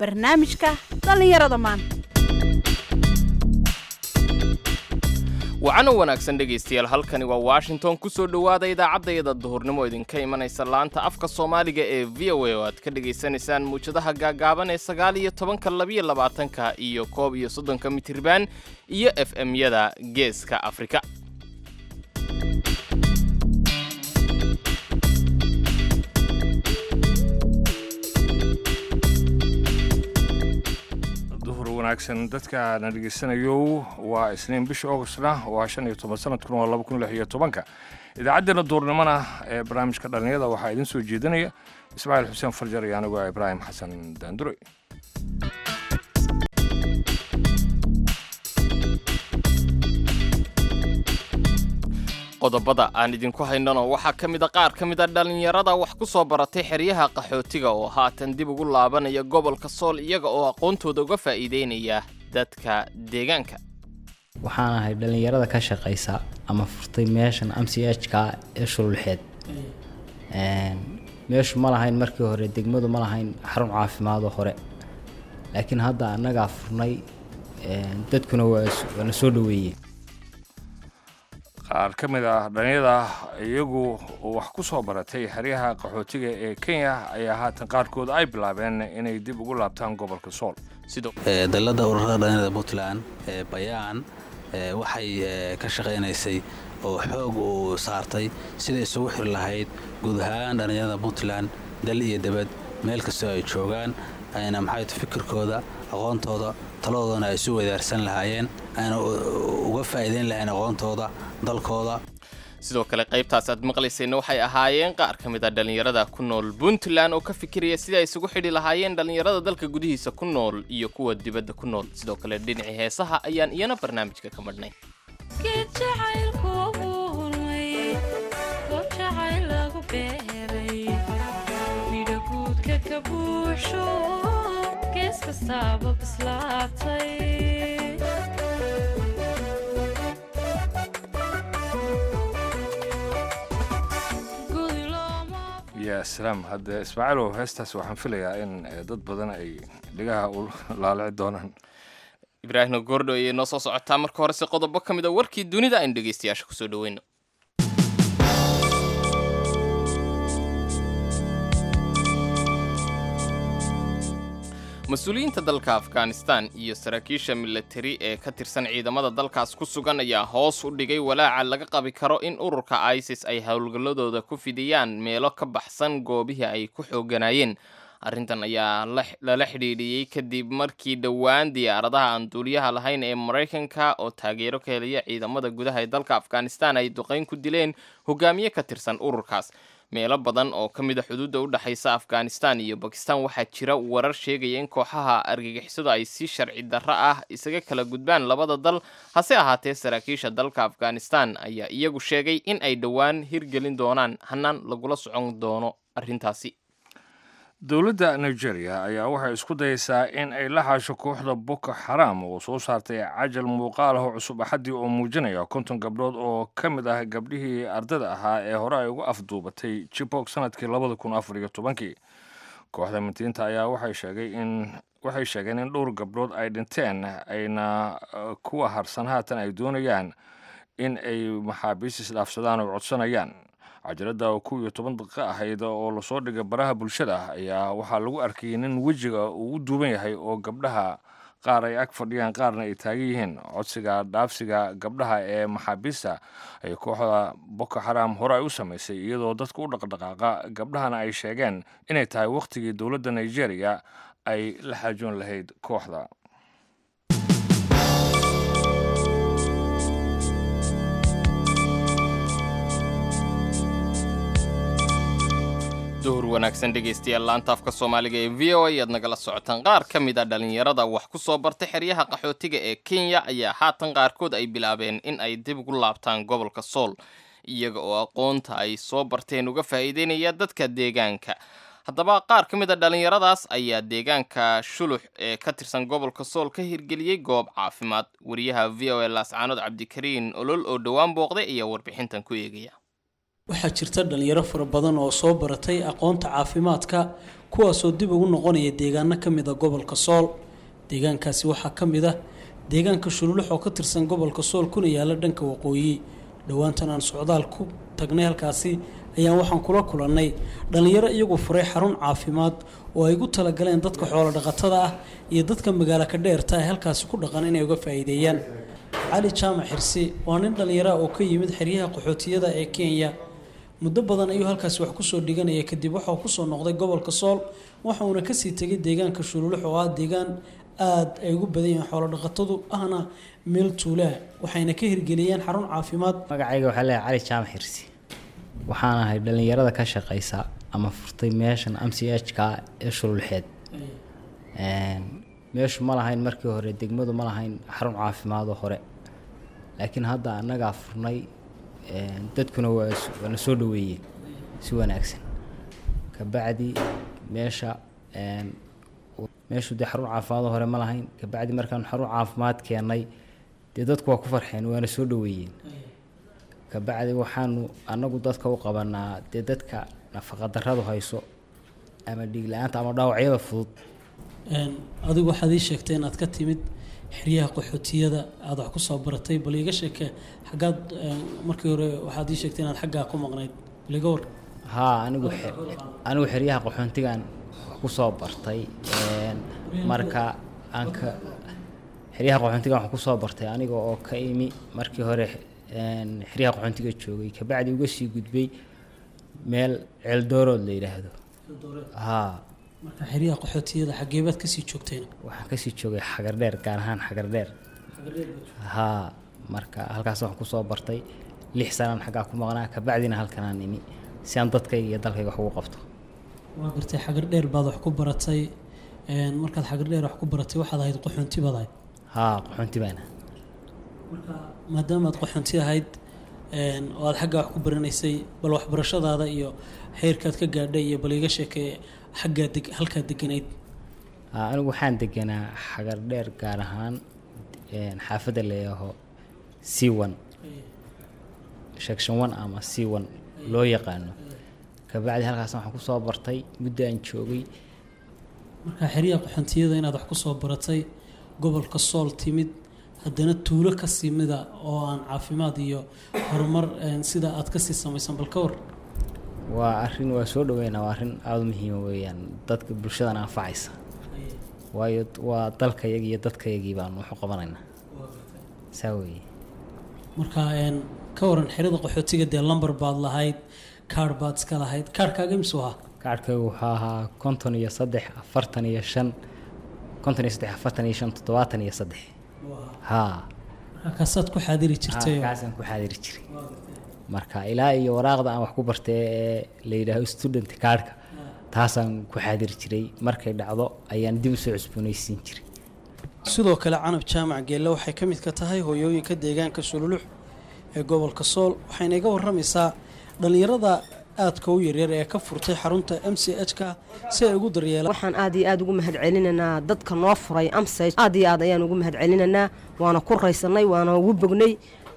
barnaamijka dhallinyarada maanta wacano wanaagsan dhegaystayaal halkani waa washington ku soo dhowaada idaacaddayada duhurnimo idinka imanaysa laanta afka soomaaliga ee v o a oo aad ka dhegaysanaysaan muwjadaha gaagaaban ee sagaal iyo tobanka labiyo labaatanka iyo koob iyo soddonka mitirban iyo f m-yada geeska afrika duhur wanaagsan dadka na dhegaysanayo waa isniin bisha augustna waa shan iyo toban sanadkuna waa laba kun lix iyo tobanka idaacaddeenna duurnimona ee barnaamijka dhallinyada waxaa idiin soo jeedinaya ismaaciil xuseen farjar iyo anigu ibraahim xasan daandure qodobada aan idinku haynano waxaa ka mid a qaar ka mid a dhallinyarada wax ku soo baratay xeryaha qaxootiga oo haatan dib ugu laabanaya gobolka sool iyaga oo aqoontooda uga faa'iideynaya dadka deegaanka waxaan ahay dhallinyarada ka shaqaysa ama furtay meeshan m c h ka ee shululxeed meeshu ma lahayn markii hore degmadu ma lahayn xarun caafimaadoo hore laakiin hadda annagaa furnay dadkuna waana soo dhoweeyey qaar ka mid ah dhallinyada iyagu wax ku soo baratay xeryaha qaxootiga ee kenya ayaa haatan qaarkood ay bilaabeen inay dib ugu laabtaan gobolka sool sidoo dalladda ururada dhallinyarada puntland ee bayaan waxay ka shaqaynaysay oo xoog uu saartay siday isugu xiri lahayd guud ahaan dhallinyarada puntland dal iyo debad meel kastoo ay joogaan ayna maxay fikirkooda aqoontooda taladoodana ay isu wadaarsan lahaayeen ayna uga faa'iidayn lahayn aqoontooda dalkooda sidoo kale qaybtaas aad maqlaysayna waxay ahaayeen qaar ka mid a dhallinyarada ku nool puntland oo ka fikiraya sida ay isugu xidhi lahaayeen dhallinyarada dalka gudihiisa ku nool iyo kuwa dibadda ku nool sidoo kale dhinacii heesaha ayaan iyana barnaamijka ka madhnay ya salaam hadde ismaaciilow heestaas waxaan filayaa in dad badan ay dhigaha u laalici doonaan ibraahimna goordho ayay noo soo socotaa marka horese qodobo ka mid a warkii dunida aynu dhegaystayaasha kusoo dhaweyno mas-uuliyiinta dalka afghanistan iyo saraakiisha milatari ee ka tirsan ciidamada dalkaas ku sugan ayaa hoos u dhigay walaaca laga qabi karo in ururka isis ay howlgalladooda ku fidiyaan meelo ka baxsan goobihii ay ku xooganayeen arrintan ayaa lala xidhiidhiyey kadib markii dhowaan diyaaradaha aan duuliyaha lahayn ee maraykanka oo taageero ka helaya ciidamada gudaha ee dalka afghanistan ay duqayn ku dileen hogaamiye ka tirsan ururkaas meelo badan oo ka mid a xuduudda u dhexaysa afghanistan iyo bakistan waxaa jira warar sheegaya in kooxaha argagixisadu ay si sharci darro ah isaga kala gudbaan labada dal hase ahaatee saraakiisha dalka afghanistan ayaa iyagu sheegay in ay dhowaan hirgelin doonaan hanaan lagula socon doono arrintaasi dowladda nigeria ayaa waxay isku dayaysaa in ay la haasho kooxda boko xaraam oo soo saartay cajal muuqaal ah cusub axaddii oo muujinaya konton gabdhood oo ka mid ah gabdhihii ardada ahaa ee hore ay uga afduubatay jibok sanadkii labada kun afar iyo tobankii kooxda mintiinta ayaa waxay sheegay in waxay sheegeen in dhowr gabdhood ay dhinteen ayna kuwa harsan haatan ay doonayaan in ay maxaabiis isdhaafsadaan oo codsanayaan cajaladda oo kow iyo toban daqiiqo ahayd oo lasoo dhigay baraha bulshada ayaa waxaa lagu arkayay nin wejiga uu u duuban yahay oo gabdhaha qaar ay ag fadhiyaan qaarna ay taagan yihiin codsiga dhaafsiga gabdhaha ee maxaabiista ay kooxda boko xaram hore ay u samaysay iyadoo dadka u dhaqdhaqaaqa gabdhahana ay sheegeen inay tahay wakhtigii dowladda nigeria ay la xaajoon lahayd kooxda duhur wanaagsan dhegaystayaal laanta afka soomaaliga ee v o a ayaad nagala socotaan qaar ka mid a dhallinyarada wax ku soo bartay xeryaha qaxootiga ee kenya ayaa haatan qaarkood ay bilaabeen in ay dib ugu laabtaan gobolka sool iyaga oo aqoonta ay soo barteen uga faa'iideynaya dadka deegaanka haddaba qaar ka mid a dhallinyaradaas ayaa deegaanka shulux ee ka tirsan gobolka sool ka hirgeliyey goob caafimaad wariyaha v o a laascaanood cabdikariin olol oo dhowaan booqday ayaa warbixintan ku eegaya waxaa jirta dhalinyaro fara badan oo soo baratay aqoonta caafimaadka kuwaasoo dib ugu noqonaya deegaano ka mid a gobolka sool deegaankaasi waxaa ka mid ah deegaanka shululux oo ka tirsan gobolka sool kuna yaala dhanka waqooyi dhowaantan aan socdaal ku tagnay halkaasi ayaan waxaan kula kulannay dhallinyaro iyagu furay xarun caafimaad oo ay gu talagaleen dadka xoolo dhaqatada ah iyo dadka magaalo ka dheerta ee halkaasi ku dhaqan inay uga faa'iideeyaan cali jaamac xirsi waa nin dhallinyara oo ka yimid xeryaha qaxootiyada ee kenya muddo badan ayuu halkaasi wax kusoo dhiganaya kadib waxauu kusoo noqday gobolka sool waxa uuna kasii tegay deegaanka shululux oo ah deegaan aada ay ugu badan yihiin xoolo dhaqatadu ahna meel tuulaa waxayna ka hirgeliyeen xarun caafimaad magacayga waxaa leeyahay cali jaamac xirsi waxaan ahay dhallinyarada ka shaqaysa ama furtay meeshan m c h ka ee shululxeed meeshu ma lahayn markii hore degmadu ma lahayn xarun caafimaadoo hore laakiin hadda annagaa furnay dadkuna waa waana soo dhaweeyeen si wanaagsan kabacdi meesha meeshu dee xarun caafimaadoo hore ma lahayn kabacdi markaan xarun caafimaad keennay dee dadku waa ku farxeen waana soo dhaweeyeen kabacdi waxaanu annagu dadka u qabanaa dee dadka nafaqadarradu hayso ama dhiig la-aanta ama dhaawacyada fudud adigu waxaad ii sheegtay inaad ka timid xeryaha qaxootiyada aada wax kusoo baratay bal iiga sheeke xaggaad markii hore waxaad ii sheegtay inaad xaggaa ku maqnayd bal iga war haa anigu anigu xeryaha qaxoontigan wax kusoo bartay marka aan ka xeryaha qaxoontigan wax kusoo bartay aniga oo ka imi markii hore xeryaha qaxoontiga joogay kabacdi uga sii gudbay meel ceeldoorood la yidhaahdo haa marka xeryaha qaxootiyada xageebaad kasii joogteen waxaan kasii joogay xagardheer gaar ahaan xagardheer haa marka halkaas waxaan kusoo bartay lix sanaan xaggaa ku maqnaa kabacdina halkanaan imi si aan dadkayga iyo dalkayga wax ugu qabto waa gartay xagardheer baad wax ku baratay markaad xagardheer wax ku baratay waxaad ahayd qaxoonti baad ahayd haa qaxoonti baana marka maadaamaad qaxoonti ahayd oo aad xaggaa wax ku baranaysay bal waxbarashadaada iyo heerkaad ka gaadhay iyo bal iiga sheekee xaggaa deg halkaad deganayd anigu waxaan deganaa xagar dheer gaar ahaan xaafadda leeyaho c one section one ama c one loo yaqaano kabacdi halkaas waxaan kusoo bartay muddo aan joogay marka xeryaha qaxoontiyada inaad wax kusoo baratay gobolka sool timid haddana tuulo kasii mida oo aan caafimaad iyo horumar sida aad kasii samaysan bal ka war waa arrin waa soo dhaweynaa waa arrin aada u muhiima weeyaan dadka bulshadana anfacaysa waayo waa dalkayagi iyo dadkayagii baanu waxu qabanaynaa saa weeye marka ka waran xerada qaxootiga dee lamber baad lahayd kaarh baad iska lahayd kaarhkaaga imsuu ahaa kaarhkaygu wuxuu ahaa konton iyo saddex afartan iyo shan konton iyo saddex afartan iyo shan toddobaatan iyo saddex haa marka kaasaad ku xaadiri jirtay kaasaan ku xaadiri jiray marka ilaa iyo waraaqda aan wax ku bartay ee la yidhaaho student kaarhka taasaan ku xaadiri jiray markay dhacdo ayaan dib usoo cusboonaysiin jiray sidoo kale canab jaamac geelle waxay ka mid ka tahay hooyooyinka deegaanka sululux ee gobolka sool waxayna iga waramaysaa dhallinyarada aadka u yaryar ee ka furtay xarunta m c h ka si ay ugu daryeelaan waxaan aad iyo aad ugu mahad celinaynaa dadka noo furay amsage aad iyo aad ayaan ugu mahad celinaynaa waana ku raysanay waana ugu bognay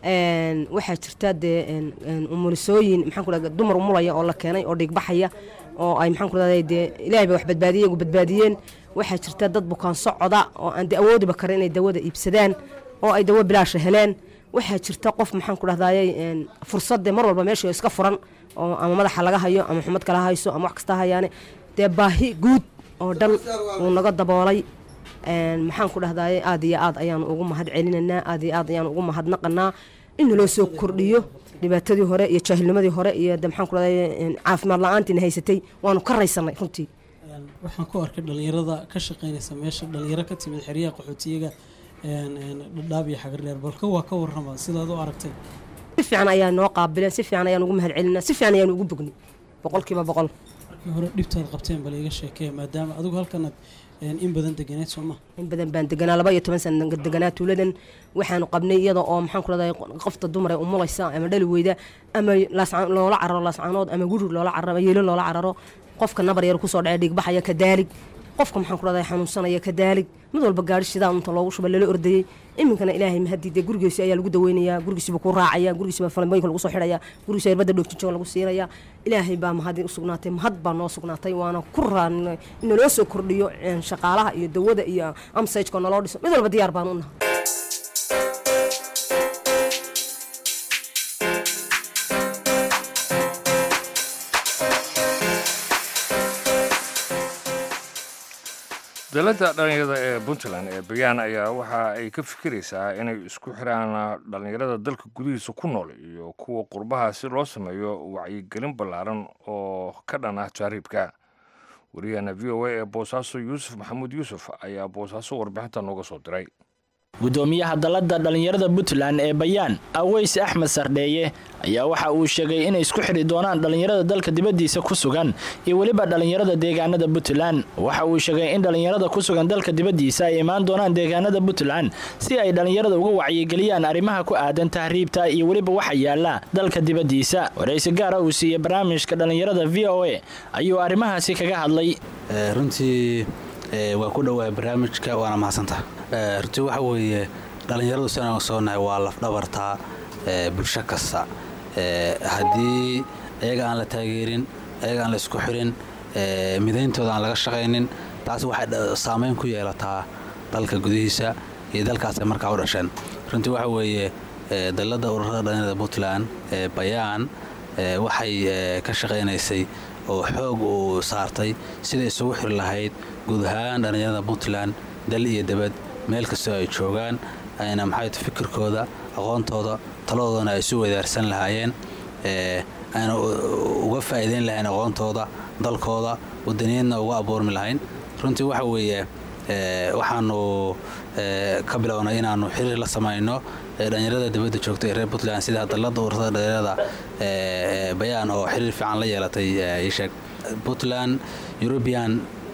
waxaa jirta dee umulisooyin maxaan ku dhaha dumar umulaya oo la keenay oo dhigbaxaya oo ay maxaan ku dhahday dee ilaahay ba wax badbaadiyey iyagu badbaadiyeen waxaa jirta dad bukaan socoda oo aan de awoodiba karin inay dawada iibsadaan oo ay dawo bilaasha heleen waxaa jirta qof maxaan ku dhahdayay fursadde mar walba meesha iska furan oo ama madaxa laga hayo ama xumad kala hayso ama wax kasta hayaane dee baahi guud oo dhan uu naga daboolay maxaan ku dhahdaye aad iyo aad ayaanu ugu mahad celinaynaa aad iyo aad ayaanu ugu mahadnaqanaa in naloo soo kordhiyo dhibaatadii hore iyo jaahilnimadii hore iyo de maxaan ku dhahdaye caafimaad la-aantiina haysatay waanu ka raysanay runtii waxaan ku arkay dhallinyarada ka shaqaynaysa meesha dhallinyaro ka timid xeryaha qaxootiyaga dhadhaab iyo xagardheer balka waa ka warrama sidaad u aragtay si fiican ayaa noo qaabileen si fiican ayaan ugu mahad celinaa si fiican ayaan ugu bognay boqolkiiba boqol markii hore dhibtaad qabteen bal iga sheekee maadaama adigu halkanaad in badan deganeed soo ma in badan baan deganaa laba iyo toban sana deganaa tuuladan waxaanu qabnay iyada oo maxaan ku leedahay qofta dumar ee umulaysa ama dhali weyda ama loola cararo laascaanood ama guri loola cararo ama yeelo loola cararo qofka nabar yar kusoo dhacay dhiigbaxaya ka daalig qofka maxaan ku dhahday xanuunsanaya ka daalig mid walba gaari shidaa unta loogu shuba lala ordayey iminkana ilaahay mahadii dee gurigiisi ayaa lagu daweynayaa gurigiisiba ku raacaya gurigiisiba falamooyinka lagu soo xidhaya gurigiisa irbadda dhoogtinjoo lagu siinaya ilaahay baa mahadii u sugnaatay mahad baa noo sugnaatay waana ku raan in naloo soo kordhiyo een, shaqaalaha iyo dawada iyo amsajka naloo dhiso mid walba diyaar baan u nahay dowladda dhallinyarada ee puntland ee bayaan ayaa waxa ay ka fikiraysaa inay isku xiraan dhallinyarada dalka gudihiisa ku nool iyo kuwa qurbaha si loo sameeyo wacyigelin ballaaran oo ka dhan ah taariibka wariyahana v o a ee boosaaso yuusuf maxamuud yuusuf ayaa boosaaso warbixinta nooga soo diray gudoomiyaha dalladda dhallinyarada puntland ee bayaan aweys axmed sardheeye ayaa waxa uu sheegay inay isku xidhi doonaan dhallinyarada dalka dibaddiisa ku sugan iyo weliba dhallinyarada deegaanada puntland waxa uu sheegay in dhallinyarada ku sugan dalka dibaddiisa ay imaan doonaan deegaanada puntland si ay dhallinyarada uga wacyigeliyaan arrimaha ku aadan tahriibta iyo weliba waxa yaala dalka dibaddiisa waraysi gaara uu siiyey barnaamijka dhallinyarada v o a ayuu arrimahaasi kaga hadlay Eh, runtii eh, waa ku dhowahay barnaamijka waana mahadsantaha Eh, runtii waxa weeye dhallinyaradu sidaan soonahay waa lafdhabartaa eh, bulsho kasta Eh, haddii iyaga aan la taageerin iyaga aan la isku xirin eh, midayntooda aan laga shaqaynin taas waxay dha- saameyn ku yeelataa dalka gudihiisa iyo dalkaas ay markaa u dhasheen runtii waxa weeye eh, dalladda ururada dhallinyarada puntland ee bayaan eh, waxay eh, ka shaqaynaysay oo xoog uu saartay siday isugu xiri lahayd guud ahaan dhallinyarada puntland dal iyo debad meel kastoo ay joogaan ayna maxay tahay fikirkooda aqoontooda taladoodana ay isu wadaarsan lahaayeen ee, ayna u- uga faa'iideyn lahayn aqoontooda dalkooda wadaniyaedna uga abuurmi lahayn runtii waxa weeye ee, waxaanu ee, ka bilownay inaanu xiriir la samayno ee, dhallinyarada dibadda joogta ee reer puntland sida dalladda ururada dhallinyarada ee, ee, bayaan oo xiriir fiican la yeelatay ee, ii sheeg puntland european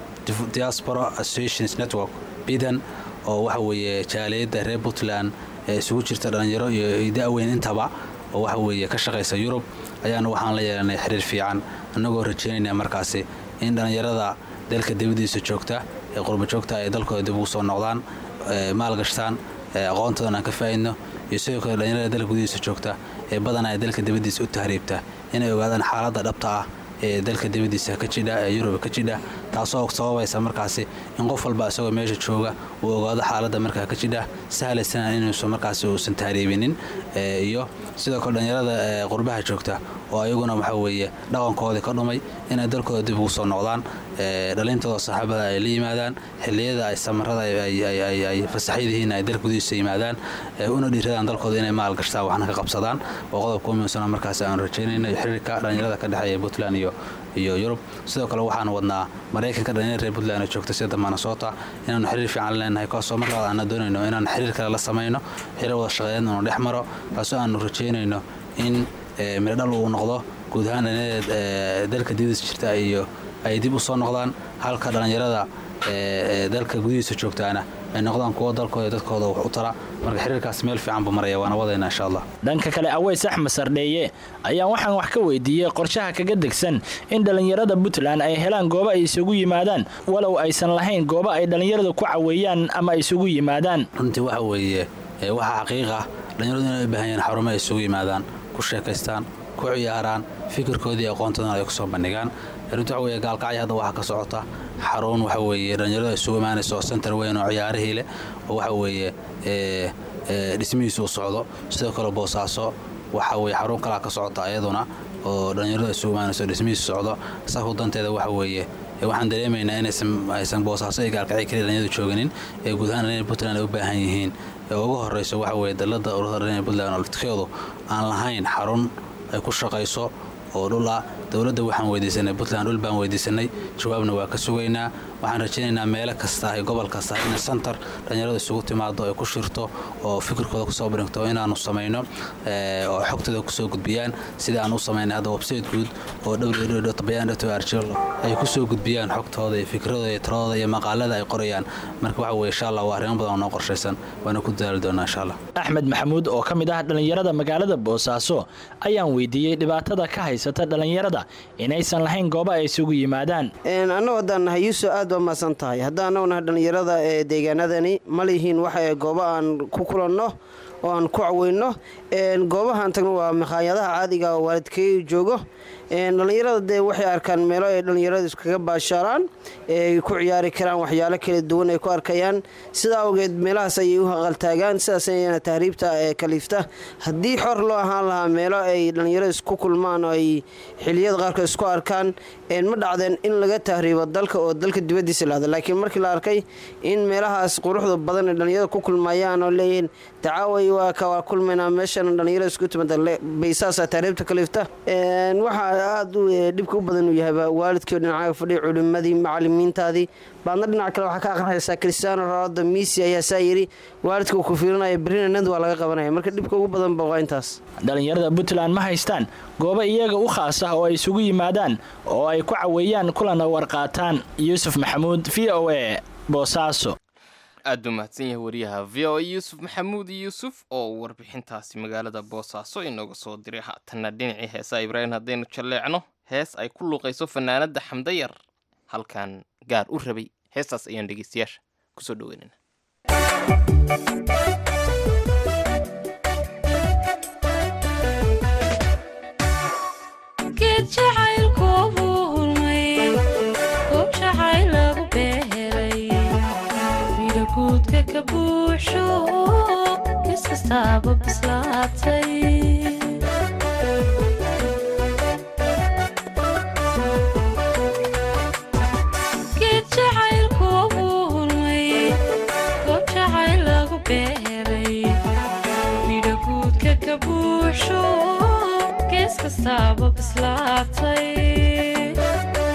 diaspora associations network bidan oo waxa weeye jaaliyadda reer puntland ee isugu jirta dhallinyaro iyo iyo da-weyn intaba oo waxa weeye ka shaqaysa yurub ayaana waxaan la yeelanay xiriir fiican annagoo rajeynayna markaasi in dhallinyarada dalka dibadiisa joogta ee qurba joogta ay dalkooda dib ugu soo noqdaan ee maalgashtaan ee aqoontoodan aan ka faa'idno iyo sidoo kale dhallinyarada dalka gudihiisa joogta ee badan ay dalka dibadiisa u tahriibta inay ogaadaan xaaladda dhabta ah ee dalka dibadiisa ka jidha ee yurub ka jidha taasoo sababaysa markaasi in qof walba isagoo meesha jooga uu ogaado xaaladda markaa ka jidha sahlaysana inuusan markaasi uusan tahriibinin ee, iyo sidoo kale dhallinyarada ee, qurbaha joogta oo ayaguna waxa weeye dhaqankoodii ka dhumay inay dalkooda dib ugu soo noqdaan ee, dhalintooda saaxiibada ay la yimaadaan xilliyada ay samarada ay- ay- ay- ay- ay fasaxyadihiin ay dalka gudihiisa yimaadaan ee, una dhiiradaan dalkooda inay maal gashtaan waxna ka qabsadaan oo qodobka u muhiimsana markaasi aanu rajeynayno iyo xiriirka dhallinyarada ka dhexeeya puntland iyo iyo yurub sidoo kale waxaan wadnaa maraykanka dhallinyarada reer puntland oo joogta sida minnesota inaanu xiriir fiican leenahay kaasoo mar labaad aana doonayno inaan xiriir kale la samayno xiriir wada shaqeeyeed inu dhex maro kaasoo aanu rajeynayno in ee, miradhal uu noqdo guud ahaan dhallinyarada ee, dalka dibadiisa jirta iyo ay dib u soo noqdaan halka dhallinyarada ee, ee, dalka gudihiisa joogtaana ay noqdaan kuwo dalkooda iyo dadkooda wax u tara marka xiriirkaas meel fiican buu maraya waana wadayna insha allah dhanka kale aweys axmed sardheeye ayaan waxaan wax ka weydiiyey qorshaha kaga degsan in dhallinyarada puntland ay helaan goobo ay isugu yimaadaan walow aysan lahayn goobo ay dhallinyarada ku caweeyaan ama isugu yimaadaan runtii waxa weeye ee, waxaa xaqiiq ah dhallinyaradu inay u baahan yihiin xarumo ay isugu yimaadaan ku sheekaystaan ku ciyaaraan fikirkoodii iyo aqoontoodana ay kusoo bandhigaan runtii waxa weeye gaalkacyo hadda waxaa ka socota xarun waxa weeye dhallinyaradu ay isugu imaanaysa oo center weyn oo ciyaarihii leh oo waxa weeye ee, ee, dhismihiisu u socdo sidoo kale boosaaso waxa weeye xarun kalaa ka socota iyaduna oo dhallinyaradu ay isugu imaanaysa oo dhismihiisu socdo saku danteeda waxa weeye ee, waxaan dareemaynaa inaysan aysan boosaaso iyo gaalkacyo keliya dhallinyaradu jooginin ee guud ahaan dhallinyarada puntland ay u baahan yihiin ee ugu horeyso waxa weeye dalladda ururada dhallinyarada puntland oo laftirkeedu aan lahayn xarun ay ku shaqayso oo dhul ah dowladda waxaan weydiisanay puntland dhul baan weydiisanay jawaabna waa ka sugaynaa waxaan rajaynaynaa meelo kasta iyo gobol kasta in center dhallinyarada isugu timaado ay ku shirto oo fikirkooda kusoo bandhigto inaanu samayno ee, oo xogtooda kusoo gudbiyaan sida aan u samaynay hadda website guud oo www.bayan.org ay kusoo gudbiyaan xogtooda iyo fikradooda iyo taladooda iyo maqaalada ay qorayaan marka waxa weeye insha allah waa arrimo badan oo noo qorshaysan waana ku dadaali doonaa insha allah axmed maxamuud oo ka mid ah dhallinyarada magaalada boosaaso ayaan weydiiyey dhibaatada ka haysa haysata dhallinyarada inaysan lahayn goobo ay isugu yimaadaan annagu haddaan nahay yuusuf aad baa mahadsan tahay haddaan annagu nahay dhallinyarada ee deegaanadani ma lihiin waxa goobo aan ku kulanno oo aan ku caweyno goobahaan tagno waa makhaayadaha caadiga oo waalidkay joogo dhallinyarada dee waxay arkaan meelo ay dhallinyarada iskaga baashaalaan ay ku ciyaari karaan waxyaalo kala duwan ay ku arkayaan sidaa awgeed meelahaas ayay u haqaltaagaan sidaas ayana tahriibta ee kaliifta haddii xor loo ahaan lahaa meelo ay dhallinyarada isku kulmaan oo ay xiliyada qaarkood isku arkaan ma dhacdeen in laga tahriibo dalka oo dalka dibadiisa lahda laakiin markii la arkay in meelahaas quruxda badan ee dhallinyarada ku kulmayaan oo leeyihiin tacaaway waa ka waa kulmaynaa meeshan dhallinyarada isku timaada baysaasa tahriibta kaliifta waxaa aada u dhibka u badan uu yahayba waalidkii dhinacaaga fadhiya culimadii macalimiintaadii baadna dhinac kale waxaa ka aqrinaysaa cristiano ronaldo messi ayaa saa yidhi waalidka uu ku fiirinaya berrina nand waa laga qabanaya marka dhibka ugu badan ba waa intaas dhallinyarada puntland ma haystaan goobo iyaga u khaas ah oo ay isugu yimaadaan oo ay ku caweeyaan kulana warqaataan yuusuf maxamuud v o a boosaaso aad buu mahadsan yahay wariyaha v o a yuusuf maxamuud yuusuf oo warbixintaasi magaalada boosaaso inooga soo diray haatanna dhinacii heesaa ibraahim haddaynu jalleecno hees ay ku luuqayso fanaanadda xamdayar halkan gaar u rabay heestaas ayaan dhegeystayaasha kusoo dhaweynana geed jacaylku wuu hulmay goob jacayl lagu beeray midho guudka ka buuxsho gees kastaaba bislaatay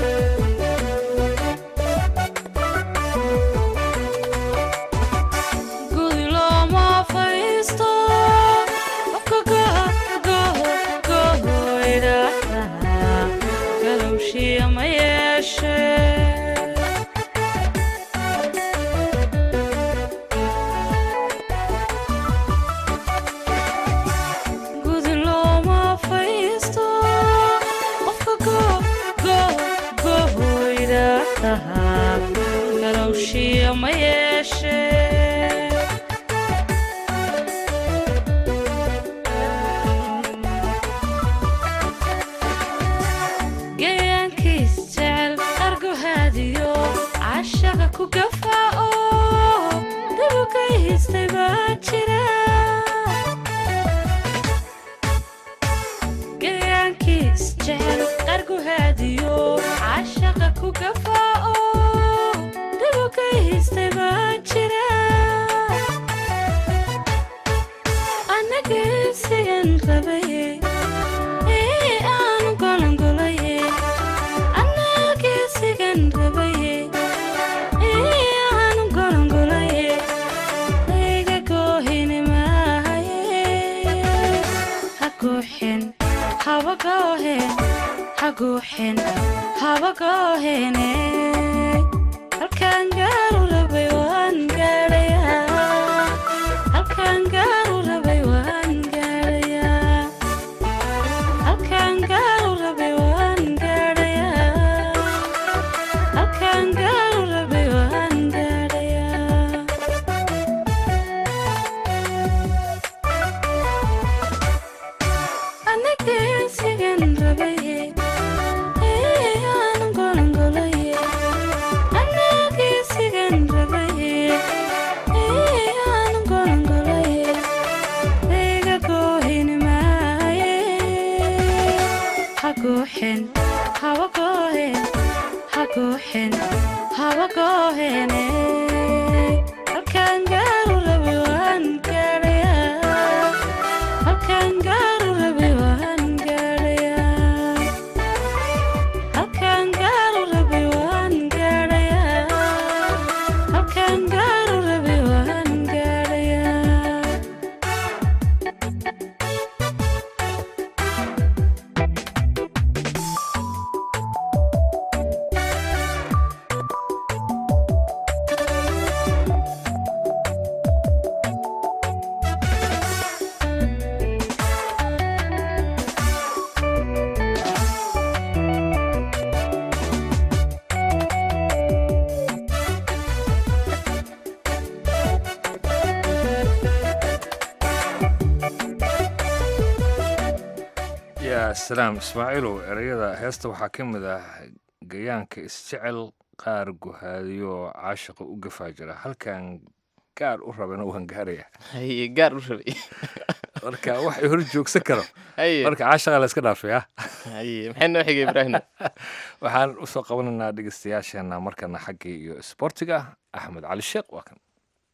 gudi looma fadhiisto qofka gohoydhaahda galowshiya ma yeeshe gudi looma fadhiisto qofka gohoydhaahda galowshiya ma yeeshe gayaankiis jecel argohaadiyo cashaqa ku gafaa oo dabuka hiistay baa jira gayaankiis jecel argohaadiyo cashaqa ku gafaa oo dabuka hiistay baa jira anagesigan rabaye ee aanu golongolaye anagesigan rabaye ee aanu golongolaye layga goohini maahaye ha gooxen haba goohen ha gooxen haba goohene halkaan gaaru rabay waan gaadhayaa halkaan gaaru rabay waan gaadhayaa halkaan gaaru rabay waan gaadhayaa halkaan gaaru rabay waan gaadhayaa anagesigan rabaye ee aanu golongolaye anagesigan rabaye ee aanu golongolaye layga goohini maaye ha gooxen haba goohen ha gooxen haba goohene halkaan gaaru rabay waan gaadhayaa halkaan gaaru rabay waan gaadhayaa halkaan gaaru rabay waan gaadhayaa halkaan gaaru rabay waan gaadhayaa yaa salaam ismaaciilow ereyada heesta waxaa ka mid ah gayaanka isjecel qaar guhaadiyo caashiqa u gafaa jira halkan gaar u rabana waan gaaraya haye gaar u rabay marka wax ay hor joogsan karo haye marka caashiqa la iska dhaafaya haye maxay noo xigay ibraahim waxaan usoo qabanaynaa dhegeystayaasheena markana xaggii iyo isboortiga axmed cali sheekh waa kan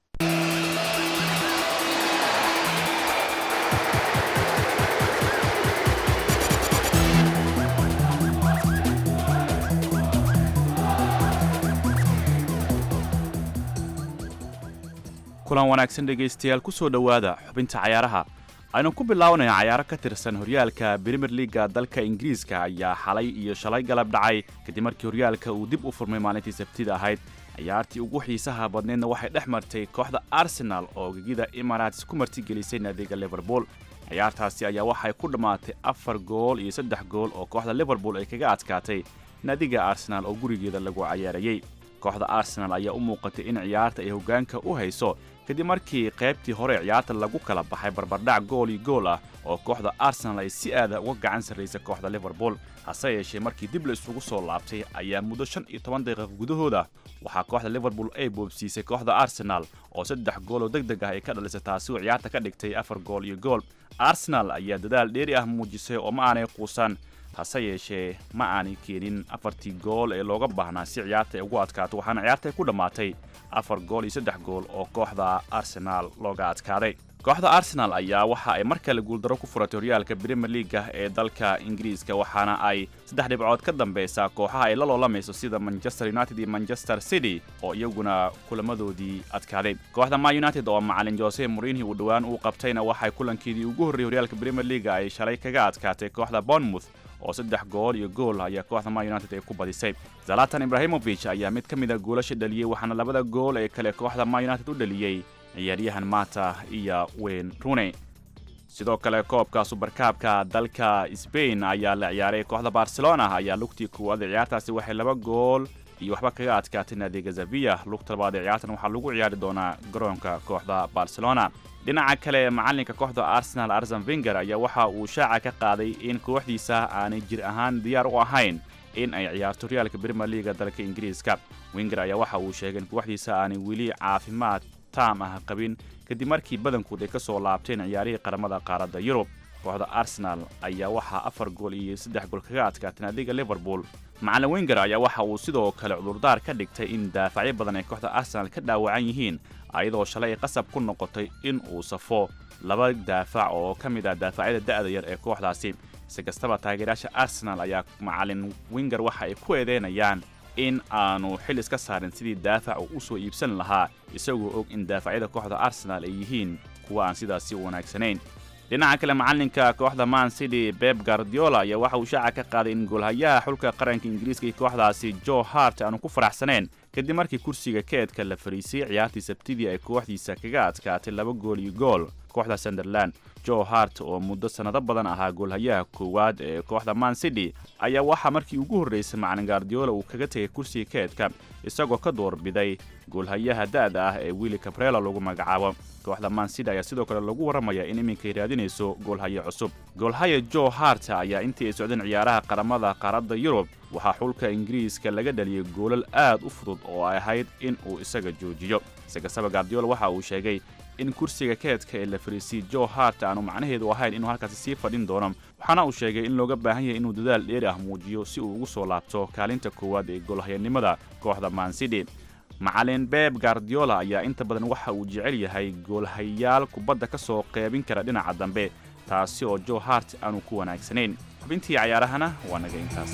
kulan wanaagsan dhegaystayaal ku soo dhowaada xubinta cayaaraha aynu ku bilaabanaya cayaaro ka tirsan horyaalka brimier liga dalka ingiriiska ayaa xalay iyo shalay galab dhacay kadib markii horyaalka uu dib u furmay maalintii sabtida ahayd ciyaartii ugu xiisaha badneedna waxay dhex martay kooxda arsenal oo gegida emarates ku martigelisay naadiga liverpool ciyaartaasi ayaa waxay ku dhammaatay afar gool iyo saddex gool oo kooxda liverpool ay kaga adkaatay naadiga arsenal oo gurigeeda lagu cayaarayey kooxda arsenal ayaa u muuqatay in ciyaarta ay hoggaanka u hayso kadib markii qaybtii hore ciyaarta lagu kala baxay barbardhac gool iyo gool ah oo kooxda arsenal ay si aada uga gacan sarraysay kooxda liverpool hase yeeshee markii dib la isugu soo laabtay ayaa muddo shan iyo toban daqiiqa gudahooda waxaa kooxda liverpool ay boobsiisay kooxda arsenal oo saddex gool oo deg deg ah ay ka dhalisay taasi oo ciyaarta ka dhigtay afar gool iyo gool arsenal ayaa dadaal dheeri ah muujisay oo ma aanay quusan hase yeeshee ma aanay keenin afartii gool ee looga baahnaa si ciyaarta ay ugu adkaato waxaana ciyaarta ay ku dhammaatay afar gool iyo saddex gool oo kooxda arsenaal looga adkaaday kooxda arsenal ayaa waxa ay mar kale guuldaro ku furatay horyaalka brimier liga ee dalka ingiriiska waxaana ay saddex dhibcood ka dambeysaa kooxaha ay la loolamayso sida manchester united iyo manchester city oo iyaguna kulamadoodii adkaaday kooxda ma united oo macalin jose morinhi uu dhowaan uu qabtayna waxay kulankeedii ugu horreeyey horyaalka brimier liga ay shalay kaga adkaatay kooxda bournemouth oo saddex gool iyo gool ayaa kooxda ma united ay ku badisay zalatan ibrahimovic ayaa mid ka mida goolasha dhaliyey waxaana labada gool ee kale kooxda ma united u dhaliyey ciyaaryahan mata iyo wayne runey sidoo kale koobka subarkaabka dalka sbain ayaa la ciyaaray kooxda barcelona ayaa lugtii koowaad ee ciyaartaasi waxay laba gool iyo waxba kaga adkaatay naadiga zaviya lugta labaad ee ciyaartan waxaa lagu ciyaari doonaa garoonka kooxda barcelona dhinaca kale macalinka kooxda arsenal arsen venger ayaa waxa uu shaaca ka qaaday in kooxdiisa aanay jir ahaan diyaar u ahayn in ay ciyaarto horyaalka brimier liga dalka ingiriiska wenger ayaa waxa uu sheegay in kooxdiisa aanay weli caafimaad taam ah qabin kadib markii badankood ay ka soo laabteen ciyaarihii qaramada qaaradda yurub kooxda arsenal ayaa waxaa afar gool iyo saddex gool kaga adkaatay naadiga liverpool macalin wenger ayaa waxa uu sidoo kale cudurdaar ka dhigtay in daafacyo badan ay kooxda arsenal ka dhaawacan yihiin ayadoo shalay ay qasab ku noqotay in uu safo laba daafac oo ka mid ah daafacyada da'da yar ee kooxdaasi si kastaba taageerayaasha arsenal ayaa macalin wenger waxa ay ku eedeynayaan in aanu xil iska saarin sidii daafac uu u soo iibsan lahaa isagoo og in daafacyada kooxda arsenal ay yihiin kuwa aan sidaasi u wanaagsanayn dhinaca kale macalinka kooxda man city beb guardiola ayaa waxa uu shaaca ka qaaday in goolhayaha xulka qaranka ingiriiska iyo kooxdaasi joe hart aanu ku faraxsanayn kadib markii kursiga keedka la fariisay ciyaartii sabtidii ay kooxdiisa kaga adkaatay laba gool iyo gool kooxda sunderland joe hart oo muddo sannado badan ahaa goolhayaha koowaad ee kooxda man city ayaa waxaa markii ugu horraysay macalin guardiola uu kaga tegay kursiga keedka isagoo ka doorbiday goolhayaha da'da ah ee willi cabrela lagu magacaabo kooxda man city ayaa sidoo kale lagu warramaya in iminkay raadinayso goolhaye cusub goolhaya joe hart ayaa intii ay socdeen ciyaaraha qaramada qaaradda yurub waxaa xulka ingiriiska laga dhaliyey goolal aad u fudud oo ay ahayd in uu isaga joojiyo si kastaba guardiola waxa uu sheegay in kursiga keedka ee la fariisiyey joe hart aanu macnaheedu ahayn inuu halkaasi sii fadhin doono waxaana uu sheegay in looga baahan yahay inuu dadaal dheeri ah muujiyo si uu ugu soo laabto kaalinta koowaad ee goolhayanimada kooxda man city macalin beb guardiola ayaa inta badan waxa uu jecel yahay goolhayaal kubadda ka soo qeybin kara dhinaca dambe taasi oo joe hart aanu ku wanaagsanayn xubintii cayaarahana waa naga intaas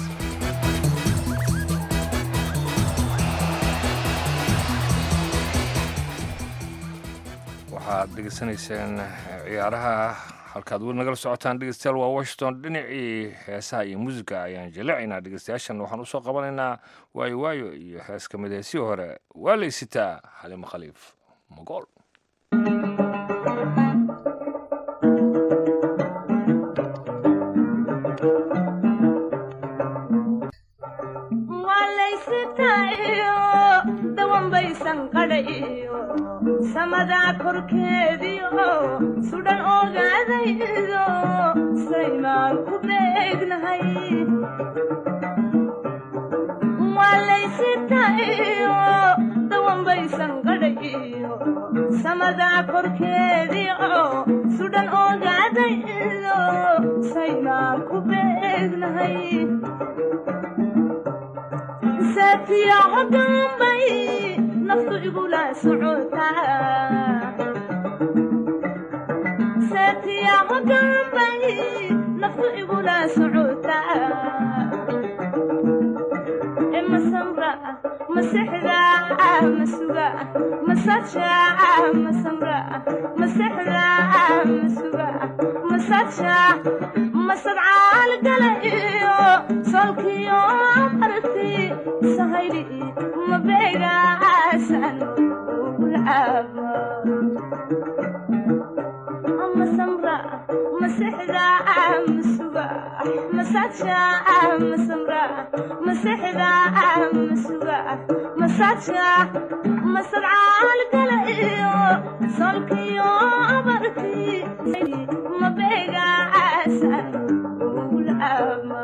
waxaad dhegeysanayseen ciyaaraha halkaad weli nagala socotaan dhegeystayaal waa washington dhinacii heesaha iyo muusiga ayaan jaleecaynaa dhegeystayaashan waxaan usoo qabanaynaa waayo waayo iyo hees ka mid heesii hore waa laysitaa xalimo khaliif magool samadaa korkeediyo sudhan ogaadaydo saymaan ku bee samada korkeedii oo sudhan ogaaday ilo saynaan ku beegnahay saatiyaco gambay naftu igula socotaa saatiyaco gambay naftu igula socotaa masamra masexda masuga masaja masamra masexda masuga masaja masadcaal gala iyo solkiyo barti sahayli mabeegaasan ugulcaaba masamra masexda masuga masaja masamra masexda masuga masaja masadcaal gala iyo solkiyo barti mabeegaasan ugulcaaba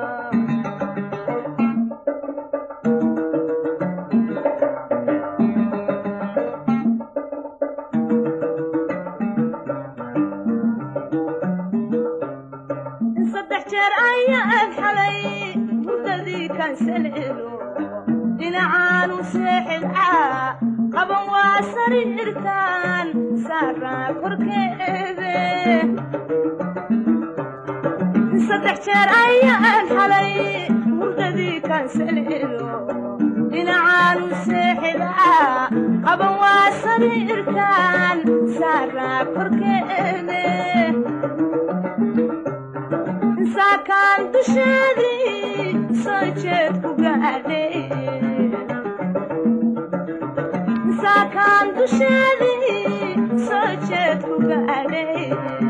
saddex jeer ayaan xalay hurdadii kansalelo dhinacaanu seexidcaa qaban waa sariirtaan saaraa korkeede saddex jeer ayaan xalay hurdadii kansalelo dhinacaanu seexidcaa qaban waa sariirtaan saaraa korkeede saakaan dusheedii soo jeed ku gaadhay saakaan dusheedii soo jeed ku gaadhay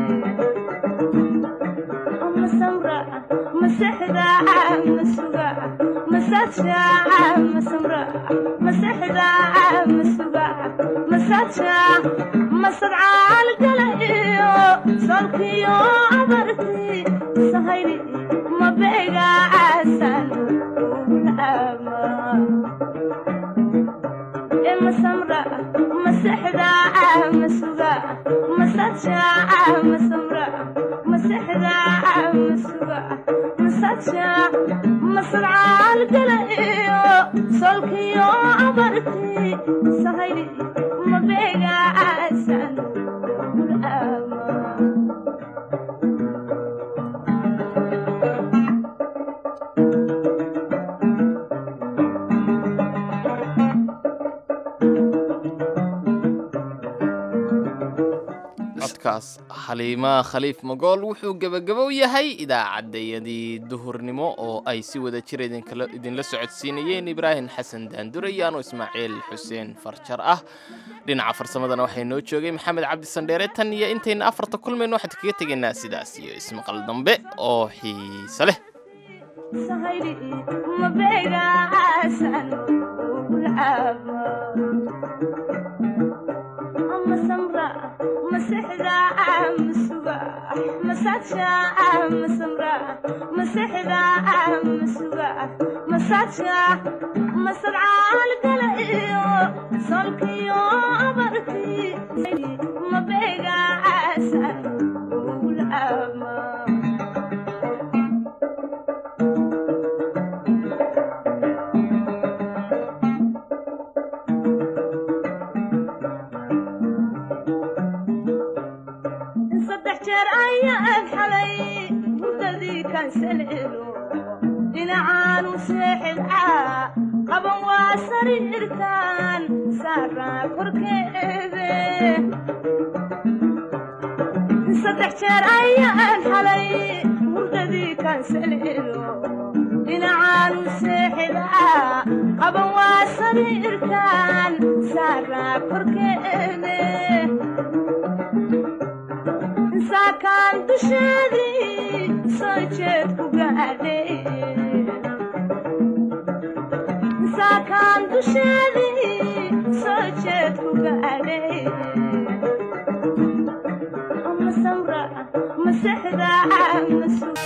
masamra masexda masuga masaja masamra masexda masuga masaja masadcaal gala iyo solkiyo abarti sahayli mabeegaasan ugulcaama masamra masexda masuga masaja masamra masexda masuga masaja masadcaal gala iyo solkiyo abarti sahayli mabeegaasan ugulcaama codkaas xaliima khaliif magool wuxuu gebagabow yahay idaacaddayadii duhurnimo oo ay si wada jir idinkala- idinla socodsiinayeen ibraahim xasan daandure iyo anuu ismaaciil xuseen farjar ah dhinaca farsamadana waxay noo joogay maxamed cabdi sandheere tan iyo intayna afarta kulmayno waxaan kaga tegaynaa sidaas iyo ismaqal dambe oo xiise leh sahayli mabeegaasan ugulcaaba masamra masexda masuga masaja masamra masexda masuga masaja masadcaal gala iyo solkiyo abarti mabeegaasan ugulcaaba saddex jeer ayaan xalay hurdadii kansalelo dhinacaanu seexidcaa qaban waa sariirtaan saaraa korkeede saddex jeer ayaan xalay hurdadii kansalelo dhinacaanu seexidcaa qaban waa sariirtaan saaraa korkeede saakaan dusheedii soo jeed ku gaadhay saakaan dusheedii soo jeed ku gaadhay masamra masexda